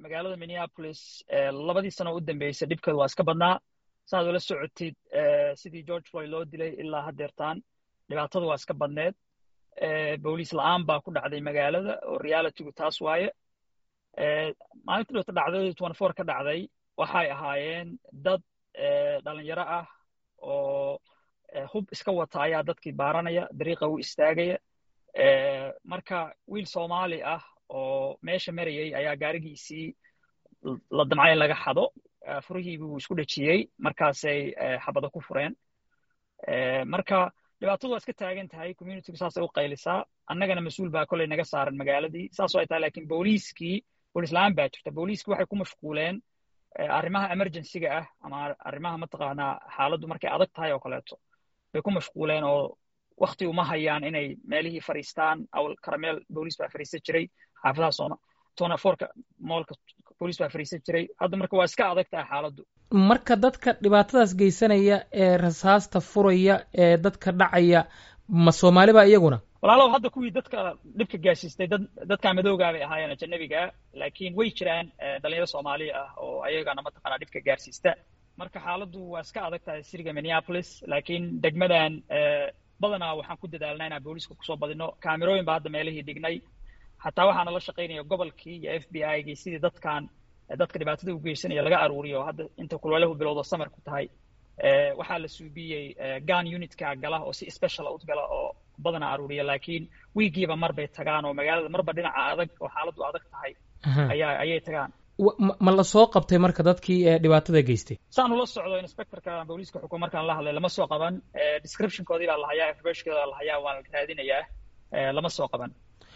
magaalada minneapolis labadii sano u dambeysay dhibkeedu waa iska badnaa saaad ula socotid sidii george floyd loo dilay ilaa haddeertaan dhibaatadu waa iska badneed booliis la'aan baa ku dhacday magaalada oo realitygu taas waaye maalinta dhibata dhacdadii twenty four ka dhacday waxay ahaayeen dad dhalinyaro ah oo hub iska wata ayaa dadkii baaranaya dariiqa u istaagaya marka wiil soomaali ah oo meesha marayay ayaa gaarigiisii la damcay in laga xado furihii buu isku dhejiyey markaasay xabado ku fureen marka dhibaatadu waa iska taagan tahay communitygu saasay u qaylisaa annagana mas-uul baa koley naga saaran magaaladii saasoo ay tahay lakin booliiskii booliis la-aan baa jirta booliiskii waxay ku mashquuleen arrimaha emergencyga ah ama arrimaha mataqaanaa xaaladdu markay adag tahay oo kaleeto bay ku mashquuleen oo wakti uma hayaan inay meelihii fariistaan awal karameel booliis baa fariisan jiray xaafadaha sooma tona forka moolka booliis baa fariisan jiray hadda marka waa iska adag tahay xaaladdu marka dadka dhibaatadaas geysanaya ee rasaasta furaya ee dadka dhacaya ma soomaali ba iyaguna walaalow hadda kuwii dadka dhibka gaarsiistay dad dadka madoogaa bay ahaayeen ajanabiga laakiin way jiraan dhalinyaro soomaali ah oo ayagana mataqaanaa dhibka gaarsiista marka xaaladdu waa iska adag tahay siriga minneapolis laakiin degmadan badanaa waxaan ku dadaalnaa inaan booliiska kusoo badino kaamirooyin baa hadda meelihii dhignay xataa waxaana la shaqaynaya gobolkii iyo f b i gii sidii dadkan dadka dhibaatada u geysanaya laga aruuriyo hadda inta kulwalahu bilowda samarku tahay waxaa la suubiyey gan unitka gala oo si special u gala oo badana aruuriya laakiin wiigiiba mar bay tagaan oo magaalada marba dhinaca adag oo xaaladdu adag tahay ayaa ayay tagaan ma la soo qabtay marka dadkii dhibaatada geystay saan ula socdo inspectorka booliiska xukuum markaan la hadlay lama soo qaban descriptionkoodii baa la hayaa informationkooda la hayaa waan raadinayaa lama soo qaban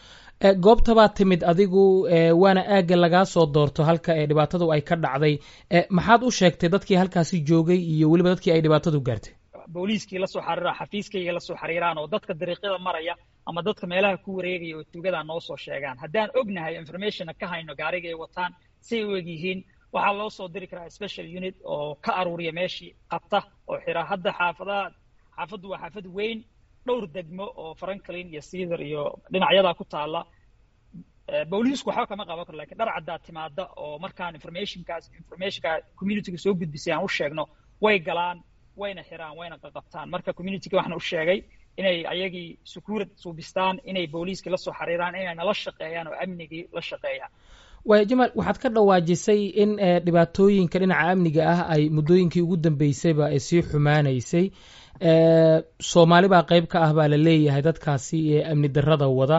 goobta baa timid adigu waana aagga lagaa soo doorto halka ee dhibaatadu ay ka dhacday maxaad u sheegtay dadkii halkaasi joogay iyo weliba dadkii ay dhibaatadu gaartay booliiskii lasoo xariira xafiiskayga lasoo xariiraan oo dadka dariiqyada maraya ama dadka meelaha ku wareegaya oo tuugadaa noo soo sheegaan haddaan ognahay informationna ka hayno gaariga ay wataan say u eg yihiin waxaa loo soo diri karaa special unit oo ka aruuriya meeshii qabta oo xira hadda xaafadaha xaafaddu waa xaafad weyn dhowr degmo oo franklin iyo cedar iyo dhinacyadaa ku taalla booliisku waxba kama qaban karo lakin dhar caddaa timaada oo markaan informationkaas informationka communityga soo gudbisay aan u sheegno way galaan wayna xiraan wayna qaqabtaan marka communityga waxaan u sheegay inay ayagii sukuurad suubistaan inay booliiskii lasoo xariiraan inay nala shaqeeyaan oo amnigii la shaqeeyaan waaya jamaal waxaad ka dhawaajisay in dhibaatooyinka dhinaca amniga ah ay muddooyinkii ugu dambeysayba ay sii xumaanaysay soomaali baa qayb ka ah baa la leeyahay dadkaasi ee amni darrada wada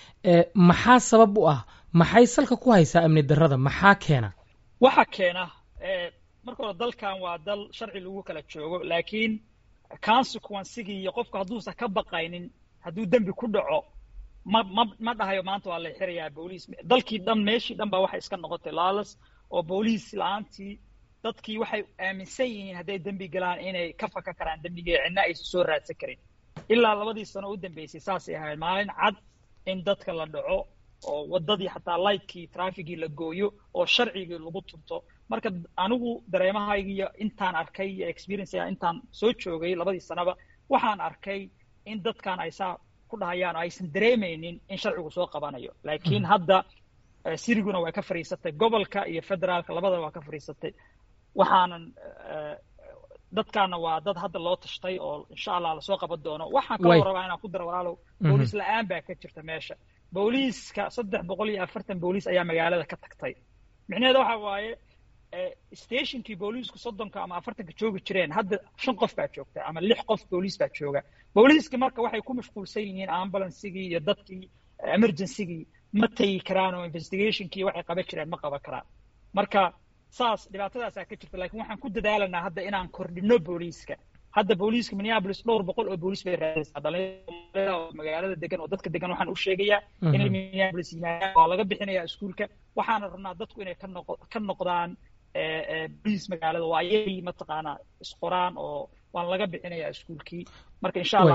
maxaa sabab u ah maxay salka ku haysaa amni darrada maxaa keena waxa keena marka hore dalkan waa dal sharci lagu kala joogo laakiin consequencigii iyo qofku hadduusan ka baqaynin hadduu dembi ku dhaco ma ma ma dhahayo maanta waa la xirayaa booliis dalkii dhan meeshii dhan baa waxay iska noqotay laalas oo booliis la-aantii dadkii waxay aaminsan yihiin hadday dembi galaan inay ka faka karaan dembigii cidna aysan soo raadsan karin ilaa labadii sano u dambeysay saasay ahayd maalin cad in dadka la dhaco oo waddadii xataa lightkii trafficgii la gooyo oo sharcigii lagu turto marka anigu dareemahaygiiyo intaan arkay iyo experienceya intaan soo joogay labadii sanaba waxaan arkay in dadkan ay saa ku dhahayaan oo aysan dareemaynin in sharcigu soo qabanayo laakiin hadda siriguna way ka fadhiisatay gobolka iyo federaalka labadaba waa ka fadhiisatay waxaanan dadkaana waa dad hadda loo tashtay oo insha allah lasoo qaban doono waxaan kaloo rabaa inaan ku daro walaalow booliis la-aan baa ka jirta meesha booliiska saddex boqol iyo afartan booliis ayaa magaalada ka tagtay micnaheeda waxa waaye stationkii booliisku soddonka ama afartanka joogi jireen hadda shan qof baa joogta ama lix qof booliis baa jooga booliiska marka waxay ku mashquulsan yihiin ambulansigii iyo dadkii emergencygii ma tegi karaan oo investigationkii waxay qaban jireen ma qaban karaan marka saas dhibaatadaasaa ka jirta lakin waxaan ku dadaalanaa hadda inaan kordhino booliiska hadda booliiska minneapolis dhowr boqol oo booliis bay raadaysaa dhalinyarada oo magaalada degan oo dadka degan waxaan u sheegayaa inay minneapolis yimaadaan waa laga bixinayaa iskuulka waxaana rabnaa dadku inay ka noq ka noqdaan booliis magaalada waa ayagii mataqaanaa isqoraan oo waan laga bixinayaa iskuulkii marka insha allah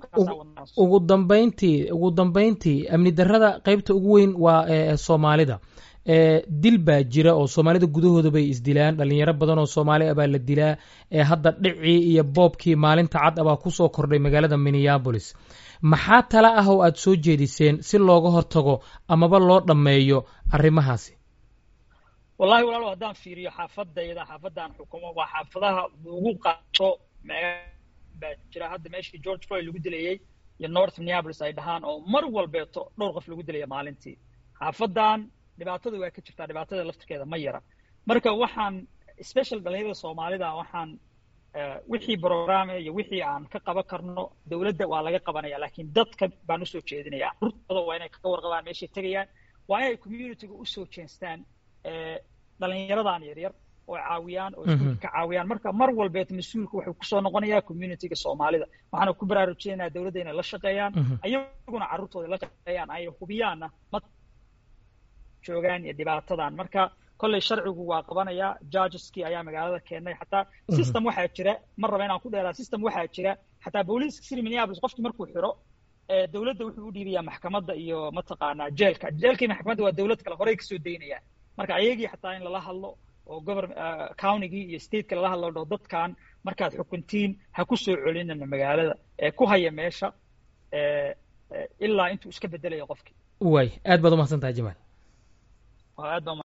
ugu dambeyntii ugu dambeyntii amni darrada qeybta ugu weyn waa soomaalida dil baa jira oo soomaalida gudahooda bay isdilaan dhalinyaro badan oo soomaali ah baa la dilaa hadda dhicii iyo boobkii maalinta cad abaa kusoo kordhay magaalada minneabolis maxaa tala ah oo aad soo jeediseen si looga hortago amaba loo dhammeeyo arrimahaasi wallahi walaalo haddaan fiiriyo xaafadayda xaafadaan xukumo waa xaafadaha lagu qaato baa jira hadda meeshii george floyd lagu dilayey iyo north minneapolis ay dhahaan oo mar walbeeto dhowr qof lagu dilaya maalintii xaafadan dhibaatada waa ka jirtaa dhibaatada laftirkeeda ma yara marka waxaan special dhalinyarada soomaalida waxaan wixii programme iyo wixii aan ka qaban karno dowladda waa laga qabanaya laakiin dadka baan usoo jeedinaya carruurtooda waa inay ka warqabaan meeshay tegayaan waa inay communityga usoo jeestaan dhalinyaradan yaryar oo caawiyaan oo iskuulka ka caawiyaan marka mar walbeed mas-uulka wuxuu kusoo noqonayaa communityga soomaalida waxaana ku baraarujinaynaa dowladda inay la shaqeeyaan ayaguna carruurtooda la shaqeeyaan ay hubiyaanna ma joogaan iyo dhibaatadan marka kolley sharcigu waa qabanayaa judgeskii ayaa magaalada keenay xataa system waxaa jira mar raba inaan ku dheeraa system waxaa jira xataa booliiska city minneapolis qofkii markuu xiro dowladda wuxuu u dhiibayaa maxkamadda iyo mataqaanaa jeelka jeelkii maxkamadda waa dowlad kale horey kasoo daynayaan marka ayagii xataa in lala hadlo oo gobor countygii iyo stateka lala hadlo dho dadkan markaad xukuntiin ha ku soo celinana magaalada ee ku haya meesha ilaa intuu iska bedelayo qofkii way aad baad umahadsan tahay jamaal aad baa